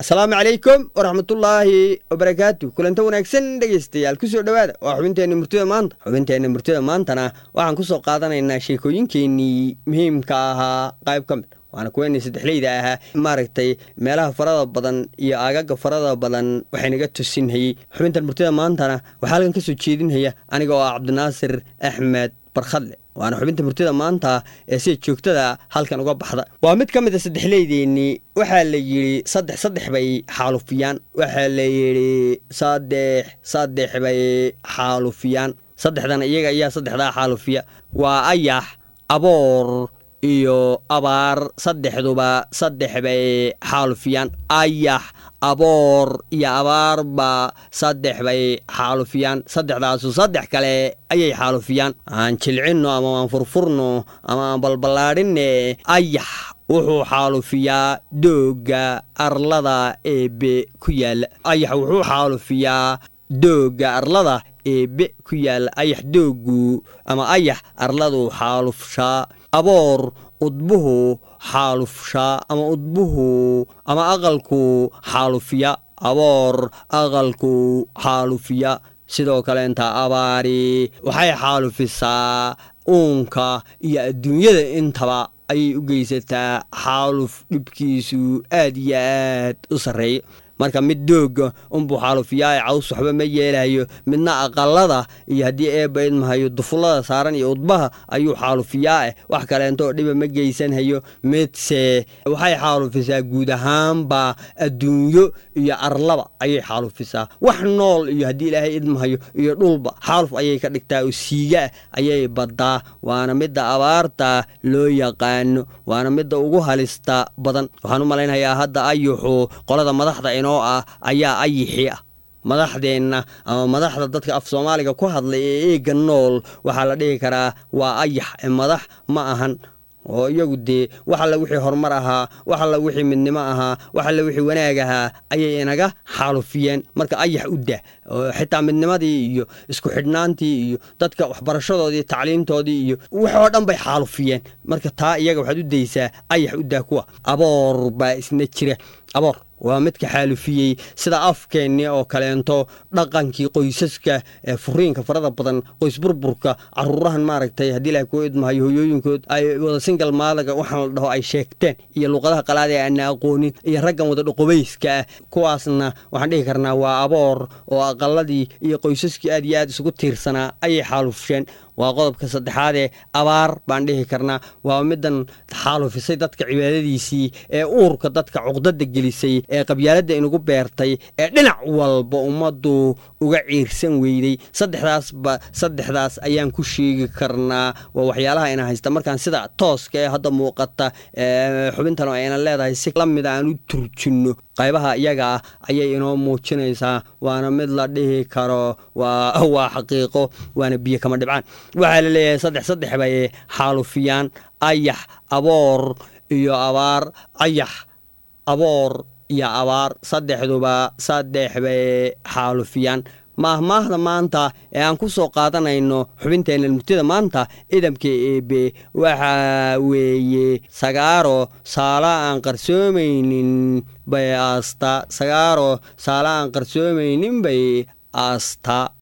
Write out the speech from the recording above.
asalaamu calaykum waraxmatullaahi wabarakaatu kulanta wanaagsan dhegaystayaal kusoo dhowaada waa xubinteenna murtida maanta xubinteenna murtida maantana waxaan kusoo qaadanaynaa sheekooyinkeenii muhiimka ahaa qayb ka mid waana kuweenii saddexleyda ahaa maaragtay meelaha farada badan iyo aagaga farada badan waxaynaga tusinhayey xubintan murtida maantana waxaa halkan kasoo jeedinhaya aniga oo ah cabdinaasir axmed barkhadle waana xubinta murtida maanta ee sida joogtada halkan uga baxda waa mid ka mid a saddexleydeennii waxaa la yidhi saddex saddex bay xaalufiyaan waxaa la yidhi saddex saddex bay xaalufiyaan saddexdan iyaga ayaa saddexdaa xaalufiya waa ayax aboor iyo abaar saddexduba saddex bay xaalufiyaan ayax aboor iyo abaarba saddex bay xaalufiyaan saddexdaasu saddex kale ayay xaalufiyaan aan jilcinno ama aan furfurno ama aan balballaadhinne ayax wuxuu xaalufiyaa doogga arlada eebe ku yaalla ayax wuxuu xaalufiyaa doogga arlada eebe ku yaalla ayax dooggu ama ayax arladu xaalufshaa aboor udbuhu xaalufshaa ama udbuhu ama aqalku xaalufiya aboor aqalku xaalufiya sidoo kaleenta abaari waxay xaalufisaa uunka iyo adduunyada intaba ayay u geysataa xaaluf dhibkiisu aad iyo aad u sarreeya marka mid doogga unbuu xaalufiyaa caws waxba ma yeelayo midna aqalada iyo haddii eebba idmahayo dufullada saaran iyo udbaha ayuu xaalufiyaa eh wax kaleento oo dhiba ma geysanhayo midse waxay xaalufisaa guud ahaanba adduunyo iyo arlaba ayay xaalufisaa wax nool iyo haddii ilaahay idmahayo iyo dhulba xaaluf ayay ka dhigtaa oo siigaah ayay baddaa waana midda abaarta loo yaqaano waana midda ugu halista badan waxaan u malaynayaa hadda ayuxu qolada madaxda inoo ah ayaa ayixii ah madaxdeenna ama madaxda dadka af soomaaliga ku hadlay ee eega nool waxaa la dhihi karaa waa ayax ee madax ma ahan oo iyagu dee wax alla wixii horumar ahaa wax alla wixii midnimo ahaa wax alla wixii wanaag ahaa ayay inaga xaalufiyeen marka ayax u dah xitaa midnimadii iyo isku xidhnaantii iyo dadka waxbarashadoodii tacliimtoodii iyo waxoo dhan bay xaalufiyeen marka taa iyaga waxaad u daysaa ayax u dah kuwa aboor baa isna jira aboor waa midka xaalufiyey sida afkeennii oo kaleento dhaqankii qoysaska ee furiinka farada badan qoys burburka caruurahan maaragtay haddii ilahay kuu idmahayo hoyooyinkood ay wada singal maadaga waxaan la dhaho ay sheegteen iyo luuqadaha qalaada ee aana aqoonin iyo raggan wada dhoqobayska ah kuwaasna waxaan dhihi karnaa waa aboor oo aqaladii iyo qoysaskii aad iyo aad isugu tiirsanaa ayay xaalufsheen waa qodobka saddexaadee abaar baan dhihi karnaa waa middan xaalufisay dadka cibaadadiisii ee uurka dadka cuqdada gelisay ee qabyaaladda inugu beertay ee dhinac walba ummaddu uga ciirsan weyday saddexdaasba saddexdaas ayaan ku sheegi karnaa waa waxyaalaha ina haysta markaan sida tooska ee hadda muuqata xubintan oo ayna leedahay si la mid aan u turjinno qaybaha iyaga ah ayay inoo muujinaysaa waana mid la dhihi karo waa xaqiiqo waana biyo kama dhibcaan waxaa la leeyahay saddex saddex bay xaalufiyaan ayax aboor iyo abaar ayax aboor iyo abaar saddexduba saddex bay xaalufiyaan maahmaahda maanta ee aan ku soo qaadanayno xubinteenna murtida maanta idamka eebe waxaa weeye sagaaro saala aan qarsoomaynin bay aastaa sagaaro saala aan qarsoomaynin bay aastaa